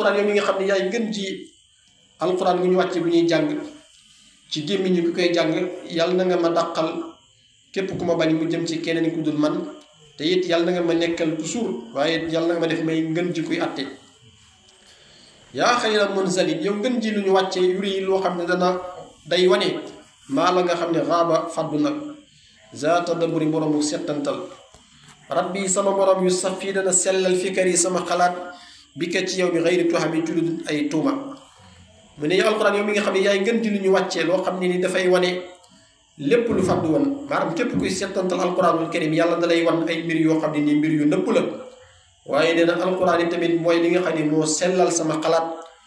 alquran yow mi nga xam ne yaay gën ji alquran bu ñu wàcce bu ñuy jàng ci gémmiñ ñi ku koy jàng yàlla na nga ma dàqal képp ku ma bañ mu jëm ci keneen ku dul man te it yàlla na nga ma nekkal toujours waaye yàlla na nga ma def may ngën ji kuy atte yaa xayra munzalin yow ngën ji lu ñu wàcce yuri loo xam ne dana day wane maa la nga xam ne xaaba faddu nag zaata daburi boroomu settantal rabbi sama borom yu saf fii dana sellal fikar yi sama xalaat bi ka ci yow bi xëyri tuuxa bi ci lu dul ay tuuma mu ne yow alquran yow mi nga xam ne yaay ngën ji lu ñu wàccee loo xam ne ni dafay wane lépp lu fàddu woon maanaam képp kuy settantal alquranul karim yàlla da lay wan ay mbir yoo xam ne nii mbir yu nëpp la waaye nee na alquran yi tamit mooy li nga xam ne moo sellal sama xalaat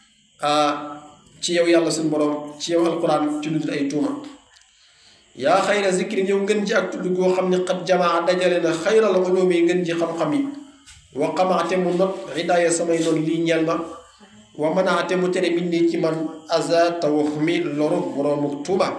ci yow yàlla suñu borom ci yow alquran ci lu dul ay tuuma yaa xayra zikrin yow ngën ji ak tudd goo xam ne xat jamaa dajale na xayral ulumi yi ngën ji xam-xam yi wa xamaate mu not hidaaya samay noonu lii ñeel ma wa manaate mu tere min nii ci man aza tawahumi loru boroomu tuuba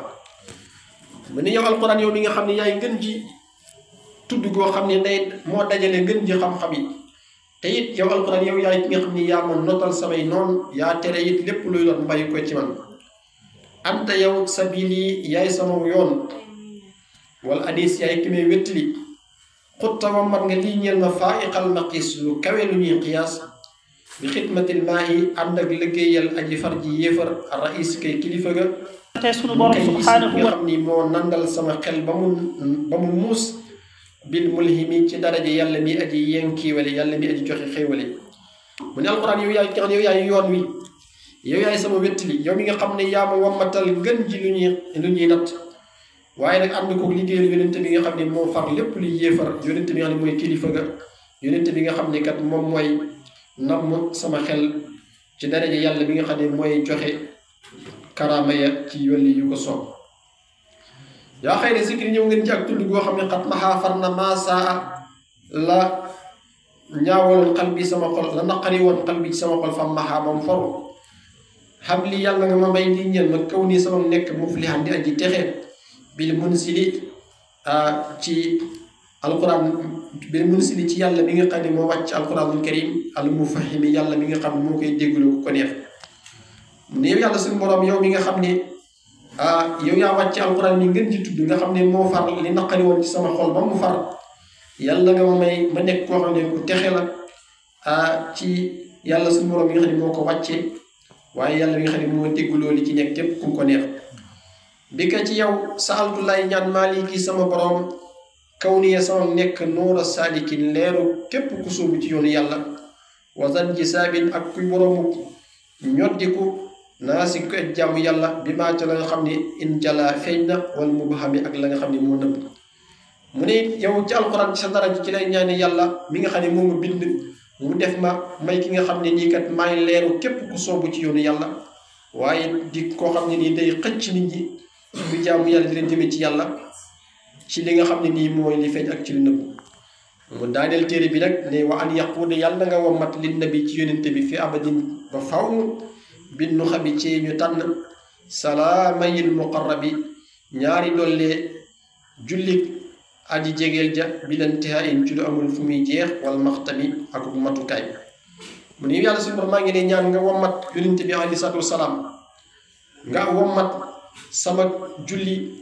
mu ne yow alquran yow mi nga xam ne yaay ngën ji tudd goo xam ne day moo dajale ngën ji xam-xam yi te it yow alquran yow yaay ki nga xam ne yaa ma notal samay noonu yaa tere it lépp luy lor bàyyi ko ci man anta yow sabili yaay sama yoon wala hadis yaay ki may wéttali xutta wa mat nga lii ñeel ma faa iqal maqis lu kawe lu ñuy xiyaas bi xidmatil maahi ànd ak liggéeyal aji far ji yéefar rais kay kilifa ga te sunu borom kay subhanahu nga wa xam ni moo nandal sama xel ba mu ba mu muus bil mulhimi ci daraja yàlla mi aji yenkiiwale yàlla mi aji joxe xéewale mu ne alquran yow yaay ki nga xam ne yow yaay yoon wi yow yaay sama wéttali yow mi nga xam ne yaa ma wammatal ngën ji lu ñuy lu ñuy natt waaye nag ànd ko liggéeyal yonente bi nga xam ne moo far lépp luy yéefar yonente bi nga xam ne mooy kilifa ga yonente bi nga xam ne kat moom mooy namm sama xel ci daraja yàlla bi nga xam ne mooy joxe karaama ya ci yolli yu ko soob yaa xëy ne zikri ñëw ngeen ci ak tudd goo xam ne xat maxaa far na maasaa la ñaawaloon xal bi sama xol la naqari woon xal bi ci sama xol fam maxaa moom foru xam li yàlla nga ma may lii ñeel ma kaw nii sama nekk muflihan di aji texe bil munsili ci alquran bil munsili ci yàlla mi nga xam ne moo wàcc alquranul karim al mufahimi yàlla mi nga xam ne moo koy déglu ku ko neex mu ne yow yàlla suñu borom yow mi nga xam ne ah yow yaa wàcc alquran mi ngeen ci tudd nga xam ne moo far li naqari woon ci sama xol ba mu far yàlla nga ma may ma nekk koo xam ne ku texe la ah ci yàlla suñu borom mi nga xam ne moo ko wàccee waaye yàlla mi nga xam ne moo dégguloo li ci nekk képp ku ko neex bi ka ci yow saaltu lay ñaan maaliki sama borom kaw niye sama nekk nuura saadikin leeru képp ku sóobu ci yoonu yàlla wasan ji saabin ak kuy boroomu ñoddiku naa si ko et jàmm yàlla bi maa ca la nga xam ne in jala feeñ na wala mu baxami ak la nga xam ne moo nëbb mu ne yow ci alxuraan ci sa dara ci lay ñaane yàlla mi nga xam ne moo ma bind mu def ma may ki nga xam ne nii kat maay leeru képp ku soobu ci yoonu yàlla waaye di koo xam ne nii day xëcc nit ñi bu jaamu yàlla di leen jëme ci yàlla ci li nga xam ne nii mooy li feeñ ak ci li nëbb mu daaneel téere bi nag ne wa an yaquuda yàlla na nga wommat li nabi ci yonente bi fi abadin ba faw binnu xabi ci ñu tànn salaamayil muqarrabi ñaari dollee jullit aji jegeel ja bilantiha in ci lu amul fu muy jeex wal maxtami ak matukaay mu ne yàlla suñu borom maa ngi ne ñaan nga wommat yonente bi alayhi salaatu wasalaam nga wommat sama julli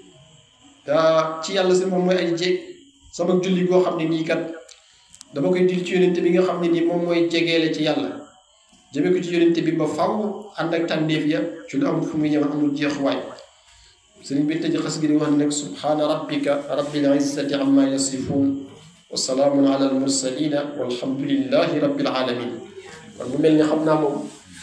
ci yàlla suñu borom mooy aji jeeg sama julli goo xam ne nii kat dama koy dil ci yonente bi nga xam ne nii moom mooy jegeele ci yàlla jëme ko ci yonente bi ba faw ànd ak tànneef ya ci lu amul fu muy ñëw amul jeexuwaay sëriñ bi tëj xas gi di wax ne nag subhaana rabbika rabbil izzati amma yasifun wa salaamun ala al mursalina walhamdulillahi rabbil alamin kon mu mel ni xam naa moom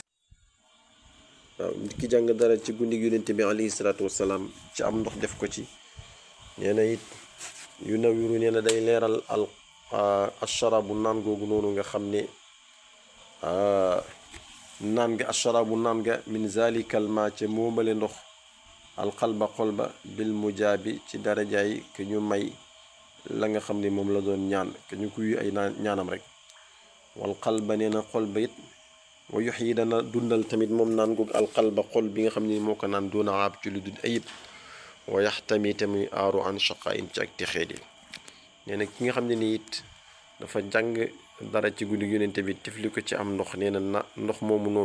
waaw nit ki jàng dara ci guddi yonente bi alayhi salaatu wasalaam ci am ndox def ko ci nee na it yu nawiru nee na day leeral al asharabu naan googu noonu nga xam ne naan nga asharabu naan nga min zalikal ma ca moomale ndox alxalba xol ba bil mujaabi ci darajaay ke ñu may la nga xam ne moom la doon ñaan ke ñu kuy ay naan ñaanam rek wal xalba nee na xol ba it wa yox yi dana dundal tamit moom naan googu alxalba xol bi nga xam ne moo ko naan doona aab ci lu dul ayib wa yax tamit tamit aaru an shaqain ci ak texee di nee na ki nga xam ne ni it dafa jàng dara ci guddi yonente bi tifli ko ci am ndox nee na na ndox moomu noonu